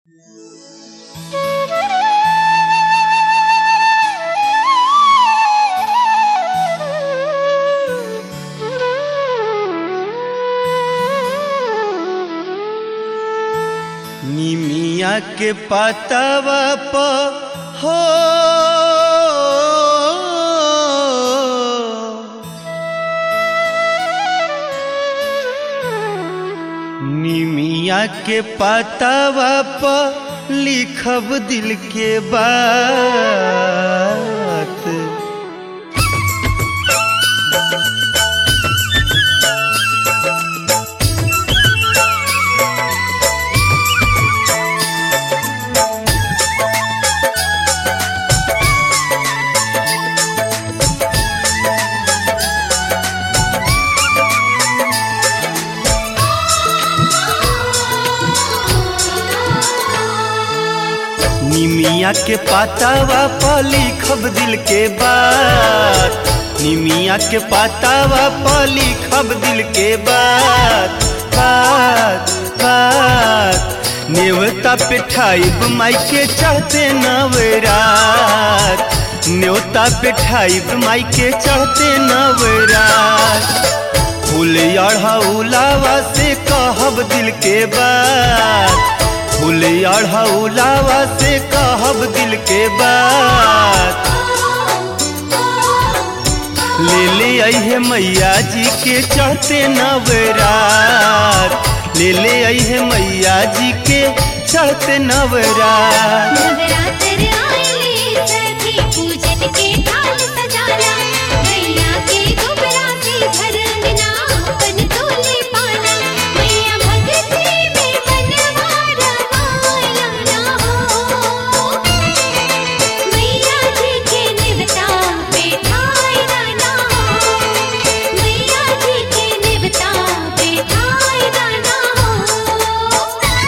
निमिया के पतवा प हो निमिया के पतवा प लिखब दिल के बात निमिया के पातावा प लिखब दिल के बात निमिया के पातावा प लिखब दिल के बात बात बात नेवता पे ठाइब माई के चढ़ते नवरात न्योता पे ठाइब माई के चढ़ते नवरात फूल अढ़ौलावा से कहब दिल के बात फूल अढ़ौलावा से कहब दिल के बात ले ले अहे मैया जी के चढ़ते नवरात ले ले अहे मैया जी के चढ़ते नवरात नवरात्र आइले सखी पूजन के थाल सजाला मैया के गोबरा से घर अंगना अपन तोले पाना मैया भगती में मनवा रमाया ना हो मैया जी के निवता बैठाई ना हो मैया जी के निवता बैठाई ना हो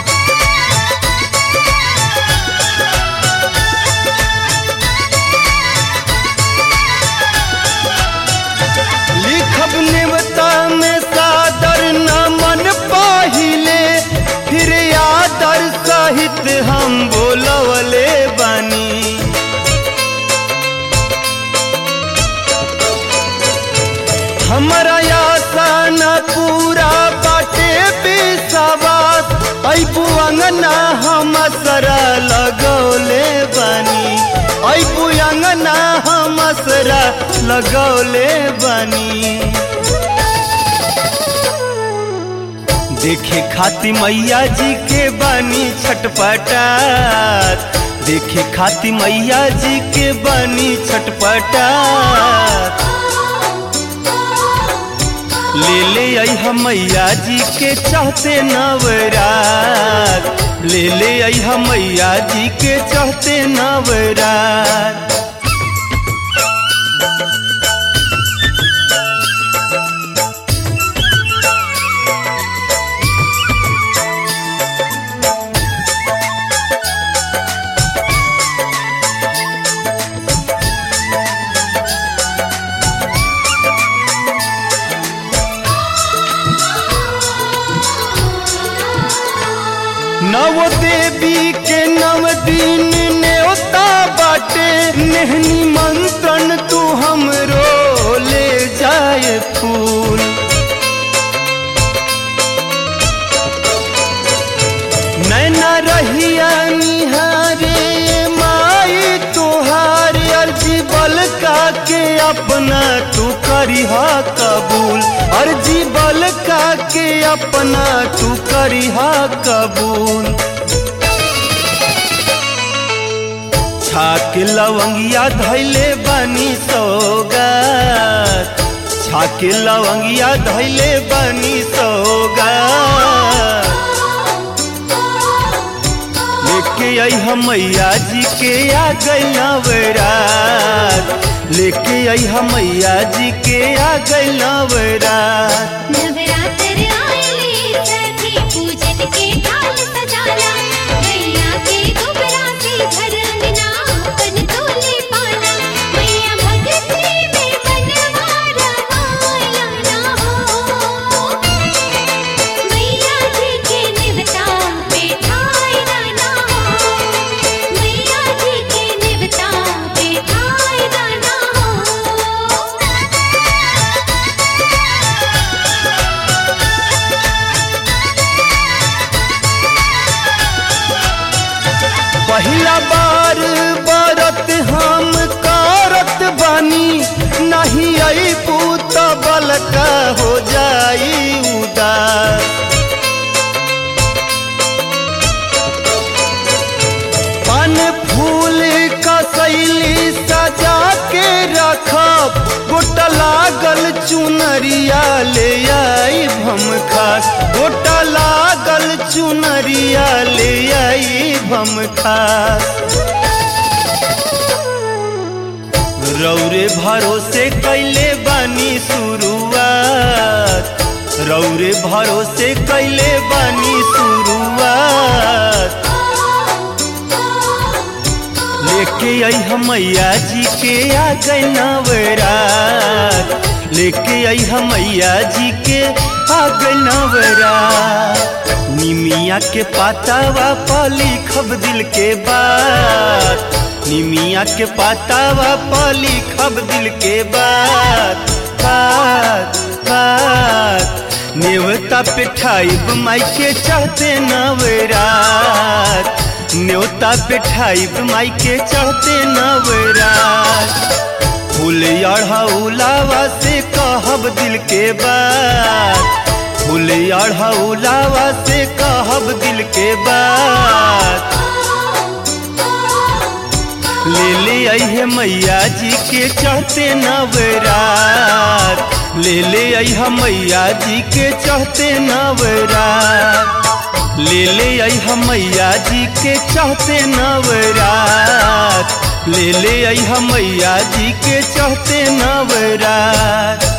लिखब नेवता में सादर न मन पाहिले फिर आदर सहित हम बोलवले बानी हमरा आशा न पूरा बाटे विश्वास ऐबू अंगना हम सरा लगौले बानी ऐबू अंगना हम सरा लगौले बानी देखे खाती मैया जी के बानी छटपटात देखे खाती मैया जी के बानी छटपटात ले ले आई हम मैया जी के चाहते नवरात ले ले आई हम मैया जी के चाहते नवरात नव देवी के नव दिन न्योता बाटे नेहनी मंत्रन तू हमरो ले जाए फूल नैना रहिया निहारे माई तुहार अर्जी बलका के अपना तू करिहा कबूल अर्जी बलका के अपना तू करिहा कबूल छाक लवंगिया धैले बानी सौगात छाक लवंगिया धैले बानी सौगात लेके आई हम मैया जी के आ गई नवरात लेके आई हम मैया जी के आ गई नवरात नवरात्र आइले सखी पूजन के थाल सजाला मैया के गोबरा से घर अंगना अपन तोले पाना मैया भगती में मनवा रमाया ना हो मैया जी के निवता बैठाई ना हो पहिला बार बरत हम करत बानी नहीं आई पूत बलका हो जाई उदास पान फूल कसैली सजा के रखब गोटा लागल चुनरिया ले आई भम खास गोटा लागल चुनरिया ले आई भम खास रौरे भरोसे कैले बानी शुरुआत रौरे भरोसे कैले बानी शुरुआत लेके आई हमैया जी के आ गए नवरात लेके आई हमैया जी के आ गए नवरात निमिया के पातावा पली खब दिल के बात निमिया के पातावा पली खब दिल के बात बात बात नेवता पे ठाइब माई के चढ़ते नवरात न्योता पे ठाइब माई के चढ़ते नवरात फूल अढ़ौलावा से कहब दिल के बात फूल अढ़ौलावा से कहब दिल के बात ले ले आई है मैया जी के चढ़ते नवरात ले ले आई है मैया जी के चढ़ते नवरात ले ले आई हम मैया जी के चाहते नवरात ले ले आई हम मैया जी के चाहते नवरात